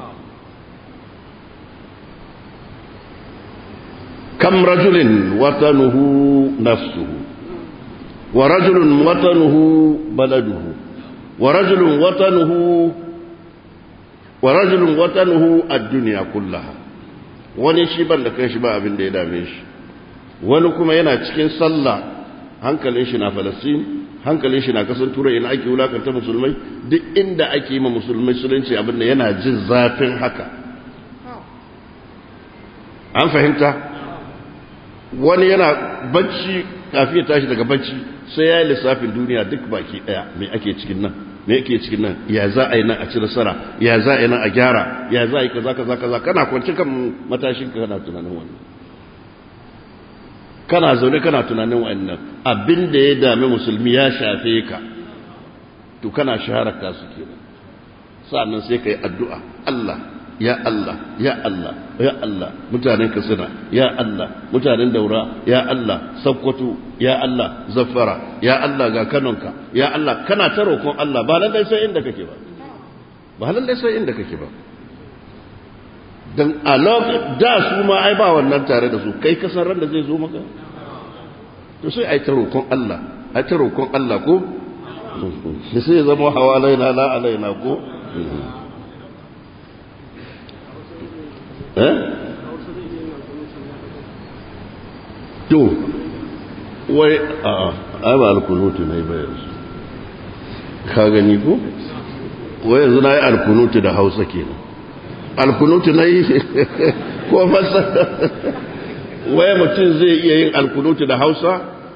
kam rajulin watanuhu nafsuhu wa rajulun watanuhu baladuhu wa rajulun watanuhu wa rajulun watanuhu ad-dunya kullaha wani shi ban da kai shi ba abin da ya dame shi wani kuma yana cikin sallah hankalin shi na falastin hankalin shi na kasan turai ina ake wulakanta musulmai duk inda ake yi ma musulmai musulunci abin da yana jin zafin haka an fahimta wani yana bacci kafin ya tashi daga bacci sai ya yi lissafin duniya duk baki daya me ake cikin nan me ake cikin nan ya za a yi nan a ci nasara ya za a yi nan a gyara ya za a yi kaza kaza kaza kana kwanci kan matashin ka kana tunanin wannan kana zaune kana tunanin wannan abin da ya dami musulmi ya shafe ka to kana shahararka su kenan sa'annan sai ka yi addu'a Allah ya Allah ya Allah ya Allah mutanen Katsina ya Allah mutanen Daura ya Allah Sokoto ya Allah Zaffara ya Allah ga Kanonka ya Allah kana ta roƙon Allah ba lallai sai inda kake ba ba lallai sai inda kake ba dan a da su ma ai ba wannan tare da su kai kasan ran da zai zo maka to sai ai ta roƙon Allah ai ta roƙon Allah ko sai ya zama hawalaina la alaina ko eh to wai a ai ba alkunutu ne ba yanzu ka gani ko wai yanzu na yi alkunutu da hausa kenan alkunutu na yi ko fasa wai mutum zai iya yin alkunutu da hausa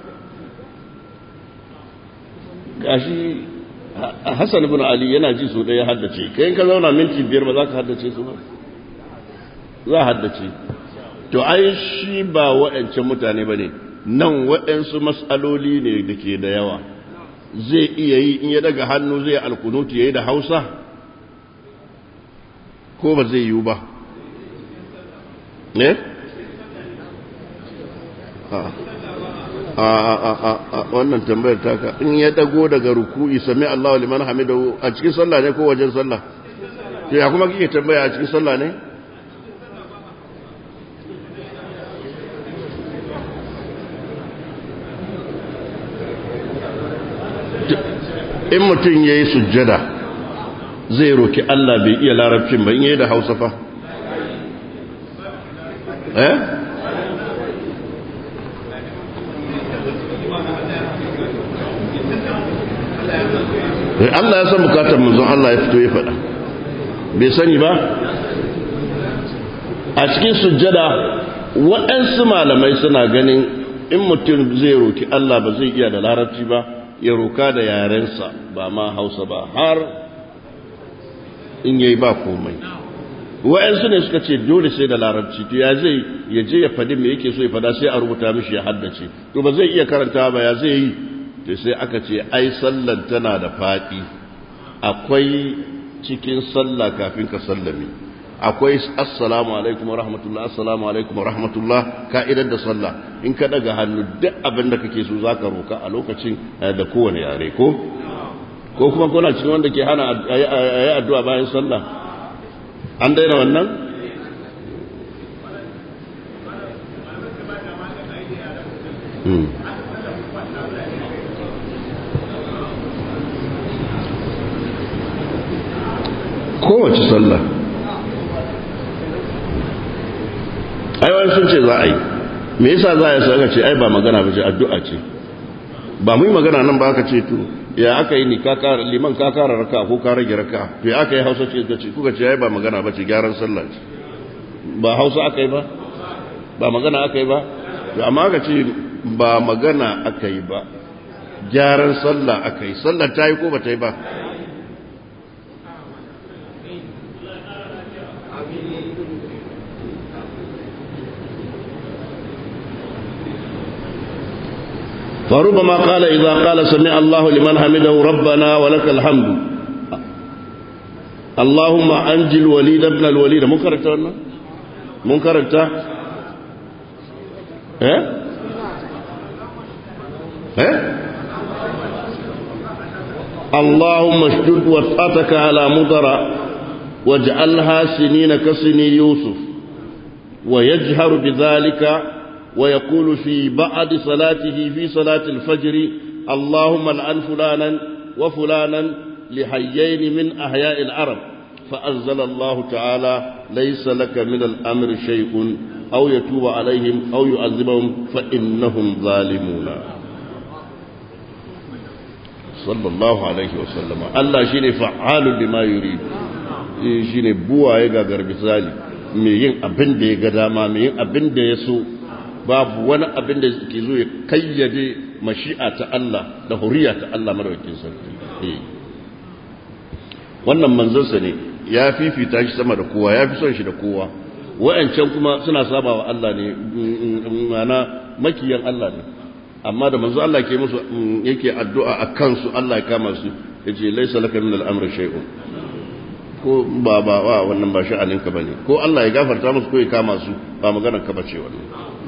gashi hassan ibn ali yana ji su ɗaya haddace kai ka zauna minti biyar ba za ka haddace su ba za a haddace to ai shi ba waɗancan mutane ba ne nan waɗansu matsaloli ne da ke da yawa zai iya yi in ya daga hannu zai alkunutu ya yi da hausa ko ba zai yiwu ba ne? a wannan tambayar taka in ya dago daga ruku'i sami Allah liman hamidahu a cikin sallah ne ko wajen sallah to ya kuma kike tambaya a cikin sallah ne in mutum ya yi sujjada zai roki Allah bai iya larabcin ba in yi da hausa fa eh Allah ya san bukatar manzon Allah ya fito ya faɗa bai sani ba a cikin sujjada waɗansu malamai suna ganin in mutum zai roki Allah ba zai iya da larabci ba ya roka da yarensa ba ma hausa ba har in yayi ba komai wa'yansu ne suka ce dole sai da larabci to ya zai ya je ya faɗi me yake so ya fada sai a rubuta mishi ya haddace to ba zai iya karanta ba ya zai yi to sai aka ce ai sallan tana da faɗi akwai cikin sallah kafin ka sallame akwai assalamu alaikum wa rahmatullah assalamu alaikum wa rahmatullah ka'idar da sallah in ka daga hannu duk abin da kake so zaka roka a lokacin da kowane yare ko ko kuma kuna cikin wanda ke hana ayi addu'a bayan sallah an daina wannan kowace sallah aiwani sun ce za a yi me yasa za a yi sa ce ai ba magana ba ce addu'a ce ba mu yi magana nan ba aka ce to ya aka yi ni liman ka kara raka ko ka rage raka to ya aka yi hausa ce ka ce kuka ce ai ba magana ba ce gyaran sallah ce ba hausa aka yi ba ba magana aka yi ba to amma aka ce ba magana aka yi ba gyaran sallah aka yi sallah ta yi ko ba ta yi ba فربما قال إذا قال سمع الله لمن حمده ربنا ولك الحمد اللهم أنجي الوليد ابن الوليد منكرت ولا منكرت ها ها اللهم اشدد وطأتك على مضر واجعلها سنين كسني يوسف ويجهر بذلك ويقول في بعد صلاته في صلاة الفجر اللهم العن فلانا وفلانا لحيين من أحياء العرب فأنزل الله تعالى ليس لك من الأمر شيء أو يتوب عليهم أو يعذبهم فإنهم ظالمون صلى الله عليه وسلم الله شيني فعال لما يريد شيني بوا يغا غرب سالي mai yin abin da ya ga dama mai yin abin da ya so babu wani abin da ke zo ya kayyade mashi'a ta Allah da huriya ta Allah madaukakin sarki wannan manzansa ne ya fifita shi sama da kowa ya fi son shi da kowa wa'ancan kuma suna saba wa Allah ne mana makiyan Allah ne amma da manzo Allah ke musu yake addu'a a kansu Allah ya kama su yace laysa laka min al-amri shay'un ko ba ba wa wannan ba sha'aninka bane ko Allah ya gafarta musu ko ya kama su ba maganar ka bace wannan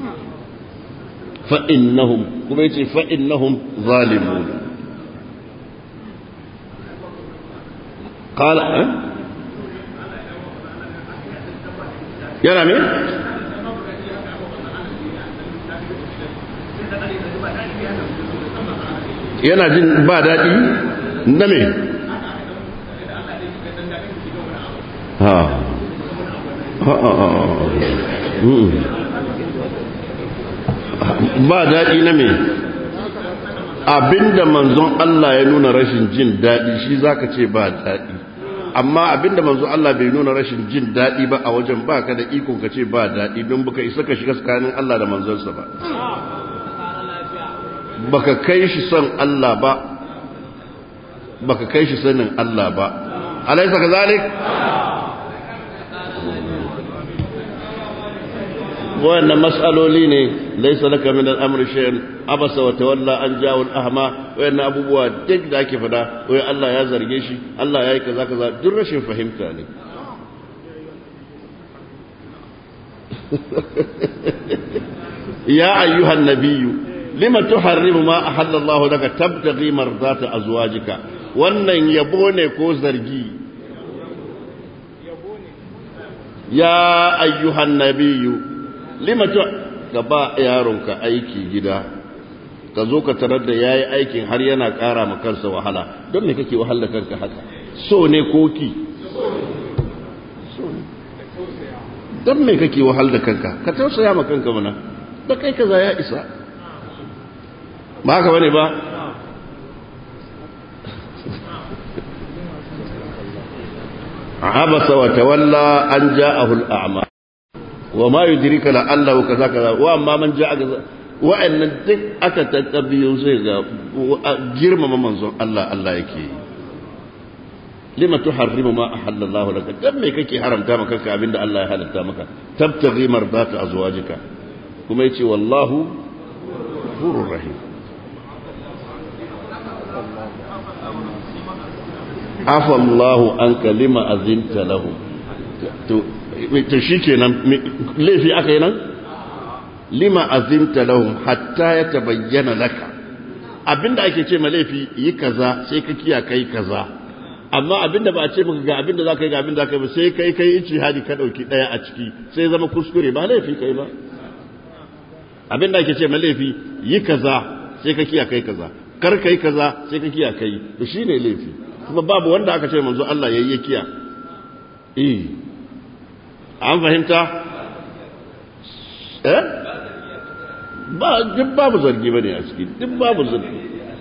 فإنهم كما يتي فإنهم ظالمون قال أه؟ yana me? yana jin ba daɗi na me? ha ba daɗi na me abinda manzon Allah ya nuna rashin jin daɗi shi zaka ce ba daɗi amma abinda manzon Allah bai nuna rashin jin daɗi ba a wajen baka da iko ka ce ba daɗi don baka isa ka shiga tsakanin Allah da manzonsa ba baka kai shi son Allah ba baka kai shi sanin Allah ba alaysa kazalik wannan mas'aloli ne laysa laka min al-amri shay'un abasa wa tawalla an ja'a al-ahma wayannan abubuwa duk da ake fada wai Allah ya zarge shi Allah yayi kaza kaza duk rashin fahimta ne ya ayyuhan nabiyyu lima tuharrimu ma ahalla Allah laka tabtaghi mardata azwajika wannan yabo ne ko zargi ya ayyuhan nabiyyu lima tu ka ba yaronka aiki gida ka zo ka tarar da yayi aikin har yana ƙara ma kansa wahala don me kake wahala kanka haka so ne koki don me kake wahal da kanka ka tausaya ma kanka mana da kai kaza ya isa ba haka bane ba abasa wa tawalla an ja'ahu al-a'ma wa ma yudrika la'allahu kaza kaza wa amma man ja'a kaza wa'annan duk aka tattabiyo sai ga girmama manzon Allah Allah yake lima tuharrimu ma ahalla Allah laka dan me kake haramta maka kanka abinda Allah ya halatta maka tabtaghi mardata azwajika kuma yace wallahu ghafurur rahim afa Allah an kalima azinta lahu to to shikenan laifi aka yi nan lima azinta lahum hatta yatabayyana laka abinda ake ce ma laifi yi kaza sai ka kiya kai kaza amma abinda ba a ce maka ga abinda za ka yi ga abinda za ka yi ba sai kai kai ici hadi ka ɗauki ɗaya a ciki sai zama kuskure ba laifi kai ba abinda ake ce ma laifi yi kaza sai ka kiya kai kaza kar kai kaza sai ka kiya kai to shine laifi kuma babu wanda aka ce manzo Allah yayi ya kiya eh an fahimta eh ba duk babu zargi bane a ciki duk babu zargi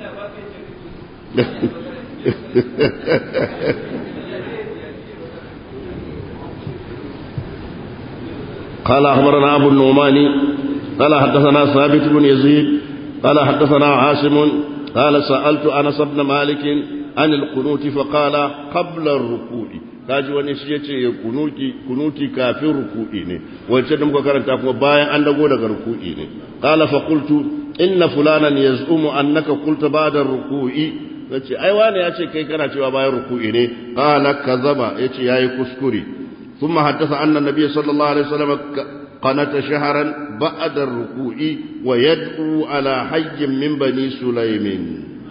قال أخبرنا أبو النعمان قال حدثنا ثابت بن يزيد قال حدثنا عاصم قال سألت أنس بن مالك عن القنوت فقال قبل الركوع kaji wani shi ya ce kunuti kafin ruku'i ne wancan da muka karanta kuma bayan an dago daga ruku'i ne qala fa qultu inna fulanan yaz'umu annaka qulta ba'da ruku'i yace ai wani ya ce kai kana cewa bayan ruku'i ne qala kazaba yace yayi kuskure thumma haddatha anna nabiy sallallahu alaihi wasallam qanata shahran ba'da ruku'i wa yad'u ala hayyin min bani sulaymin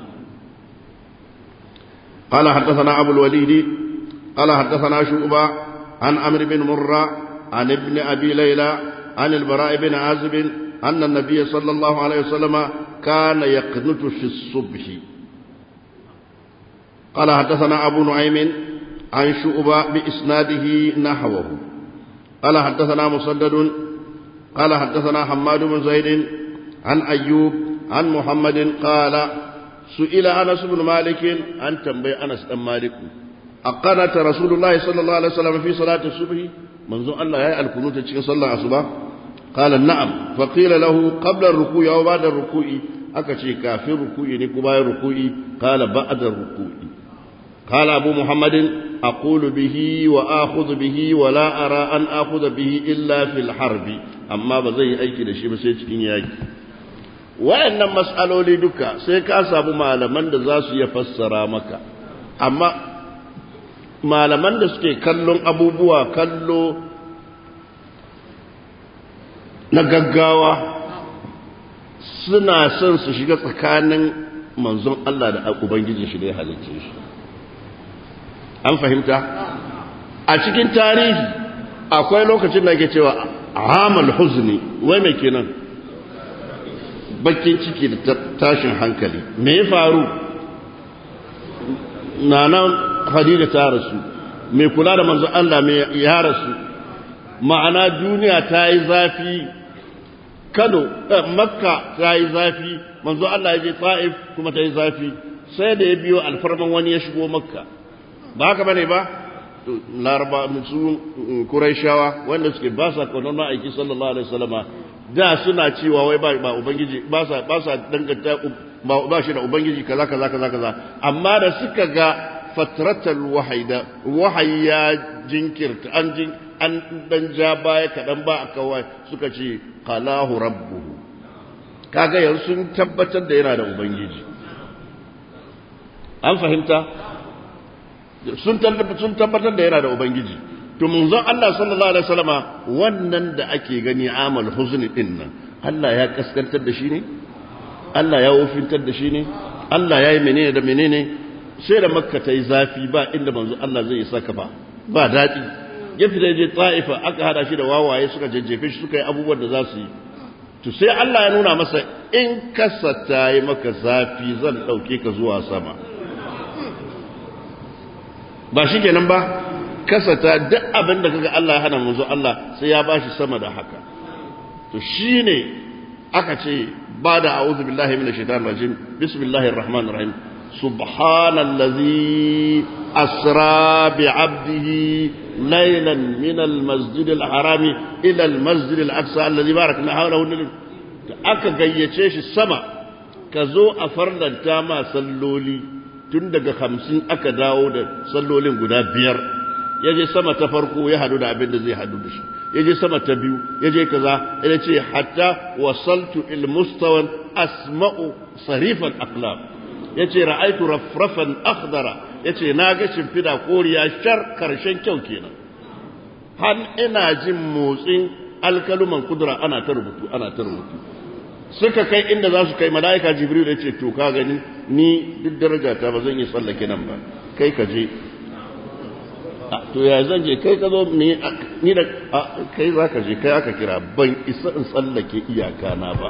قال حدثنا أبو الوليد قال حدثنا شعبة عن عمرو بن مرة عن ابن أبي ليلى عن البراء بن عازب أن النبي صلى الله عليه وسلم كان يقنت في الصبح قال حدثنا أبو نعيم عن شعبة بإسناده نحوه قال حدثنا مسدد قال حدثنا حماد بن زيد عن أيوب عن محمد قال سئل أنس بن مالك عن تنبي أنس بن مالك أقنت رسول الله صلى الله عليه وسلم في صلاة الصبح منذ الله يا الكنوت تشكي صلى الصبح قال نعم فقيل له قبل الركوع أو بعد الركوع أكشي كافر ركوع نكبا الركوع قال بعد الركوع قال أبو محمد أقول به وآخذ به ولا أرى أن آخذ به إلا في الحرب أما بزي أيكي لشي بسيتكين ياكي wayannan mas'aloli duka sai ka samu malaman da za su iya fassara maka amma malaman da suke kallon abubuwa kallo na gaggawa suna son su shiga tsakanin manzon Allah da ubangijin shi da ya halicce shi an fahimta a cikin tarihi akwai lokacin da ake cewa amal huzni wai mai kenan bakin ciki da tashin hankali me ya faru nana Khadija ta rasu mai kula da manzon Allah mai ya rasu ma'ana duniya ta yi zafi kano makka ta yi zafi manzo Allah ya je ta'if kuma ta yi zafi sai da ya biyo alfarman wani ya shigo makka ba haka bane ba laraba su kuraishawa wanda suke ba sa kwanon ma'aiki sallallahu alaihi wasallama da suna cewa wai ba ubangiji ba sa ba sa danganta ba shi da ubangiji kaza kaza kaza kaza amma da suka ga fatratal wahida wahayi ya jinkirta an jin an dan ja baya kadan ba a kawai suka ce qalahu rabbuhu kaga yanzu sun tabbatar da yana da ubangiji an fahimta sun tabbatar da yana da ubangiji to munzon Allah sallallahu alaihi wasallama wannan da ake gani amal huzni din nan Allah ya kaskantar da shi ne Allah ya wofintar da shi ne Allah ya yi menene da menene sai da makka ta yi zafi ba inda manzo Allah zai isa ka ba ba daɗi ya fita je ta'ifa aka hada shi da wawaye suka jajjefe shi suka yi abubuwan da za su yi to sai Allah ya nuna masa in kasa ta yi maka zafi zan ɗauke ka zuwa sama ba shi kenan ba kasata duk abin da kaga Allah ya hana manzo Allah sai ya bashi sama da haka to shine aka ce ba da a'udhu billahi minash shaitanir rajim bismillahir rahmanir rahim subhanallazi asra bi 'abdihi laylan min al-masjid al-harami ila al-masjid al-aqsa alladhi barakna hawlahu aka gayyace shi sama ka zo a farlanta ma salloli tun daga hamsin aka dawo da sallolin guda biyar ya je sama ta farko ya hadu da abin da zai hadu da shi ya je sama ta biyu ya je kaza ya ce hatta wasaltu il mustawan asma'u sarifan aqlam ya ce ra'aitu rafrafan akhdara ya ce na ga shimfida koriya shar karshen kyau kenan har ina jin motsin alkaluman kudura ana ta rubutu ana ta rubutu suka kai inda za su kai mala'ika jibril ya ce to ka gani ni duk daraja ta ba zan yi tsallake nan ba kai ka je to ya zan je kai ka zo ni da kai za ka je kai aka kira ban isa in tsallake iyaka na ba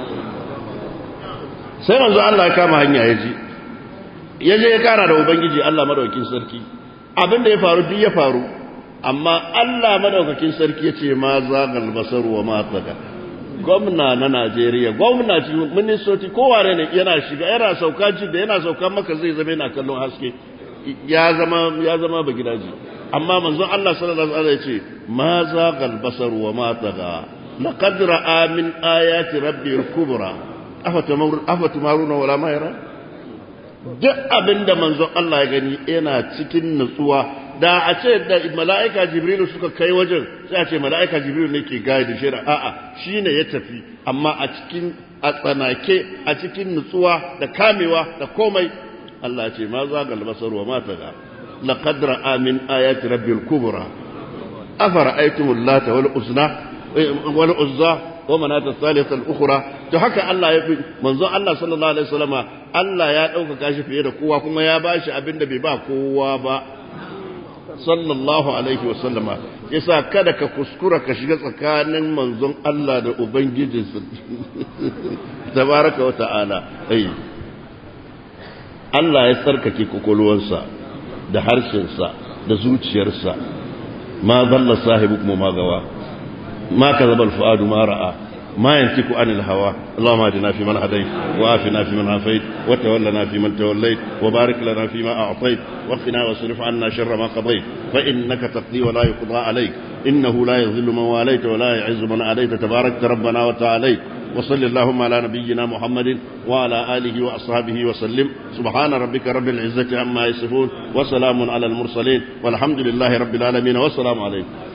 sai manzo Allah ya kama hanya ya ji ya je ya kara da ubangiji Allah madaukakin sarki abin da ya faru duk ya faru amma Allah madaukakin sarki ya ce ma zagal basar wa ma tsaga gwamna na Najeriya gwamna ci ministoci kowane ne yana shiga yana sauka ji da yana sauka maka zai zama yana kallon haske ya zama ya zama ba gidaje amma manzon Allah sallallahu alaihi wasallam ya ce ma zagal basar wa ma taga laqad ra'a min ayati rabbil kubra afatumaruna wala ma yara duk abinda manzon Allah ya gani yana cikin nutsuwa da a ce da mala'ika jibrilu suka kai wajen sai a ce mala'ika jibrilu ne ke gaya da shira a'a shi ne ya tafi amma a cikin a tsanake a cikin nutsuwa da kamewa da komai Allah ce ma za ga albasar wa mata ga laqad ra'a min ayati rabbil kubra afara aitumul lata wal uzna wal uzza wa manata thalithah al ukhra to haka Allah ya fi manzo Allah sallallahu alaihi wasallama Allah ya dauka shi fiye da kowa kuma ya bashi abinda bai ba kowa ba sallallahu alaihi wasallama yasa kada ka kuskura ka shiga tsakanin manzon Allah da ubangijinsa tabaraka wa ta'ala ai Allah ya tsarkake kokolwansa da harshensa da zuciyarsa ma dalla sahibukum ma gawa ma kazaba al-fuadu ma ra'a ما ينطق عن الهوى اللهم اهدنا فيمن هديت وآفنا فيمن عافيت وتولنا فيمن توليت وبارك لنا فيما أعطيت وقنا واصرف عنا شر ما قضيت فإنك تقضي ولا يقضى عليك إنه لا يذل من واليت ولا يعز من عليت تباركت ربنا وتعاليت وصل اللهم على نبينا محمد وعلى آله وأصحابه وسلم سبحان ربك رب العزة عما يصفون وسلام على المرسلين والحمد لله رب العالمين والسلام عليكم